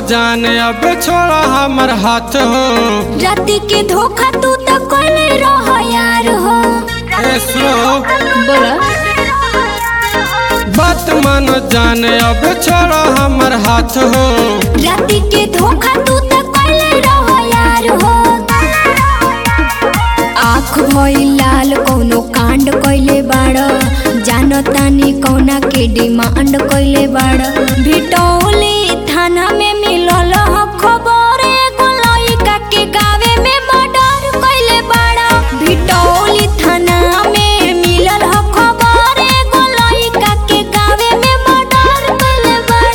जान अब छोड़ा हमर हाथ हो राति के धोखा तू तो कोले रह यार हो ए सुनो बोला बात मानो जान अब छोड़ा हमर हाथ हो राति के धोखा तू तो कोले रह यार हो आँख भई लाल कौनो कांड कइले बाड़ जानतानी कौना के डिमांड कइले बाड़ भिटौली थाना में मिलल ह खबर एगो लइका के गावे में मर्डर कइले बाड़ भिटौली थाना में मिलल ह खबर एगो लइका के गावे में मर्डर कइले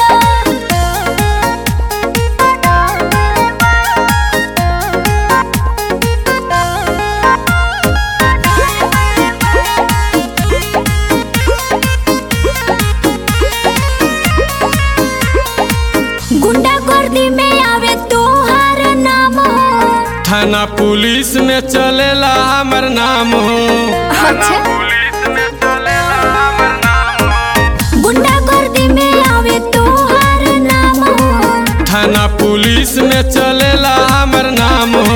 गुंडा गर्दी में आवे तोहार नाम थाना पुलिस में चलेला हमर नाम हो अच्छा गुंडा गर्दी में आवे तोहार नाम थाना पुलिस में चलेला हमर नाम हो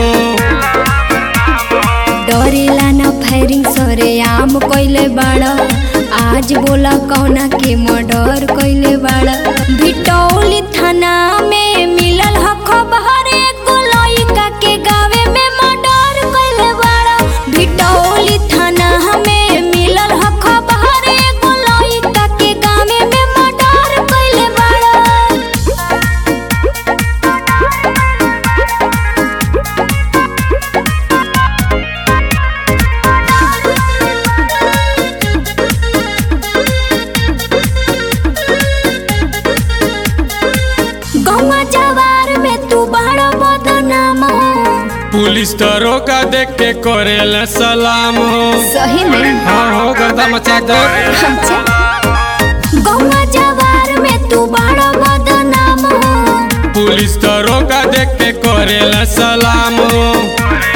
डरेला न फायरिंग सरे आम कइले बाड़ आज बोला कौना के मर्डर कइले बाड़ भिटौली थाना में मिलल ह खबर एगो लइका के गावे में मर्डर कइले बाड़ भिटौली थाना में मिलल ह खबर एगो लइका के गावे में मर्डर कइले बाड़ गौवा जवार में तू बड़ा बदनाम पुलिस दरोगा देख के करेला सलाम हो सही में हाँ हो गर्दा मचा दे अच्छा गौवा जवार में तू बड़ा बदनाम पुलिस दरोगा देख के करेला सलाम हो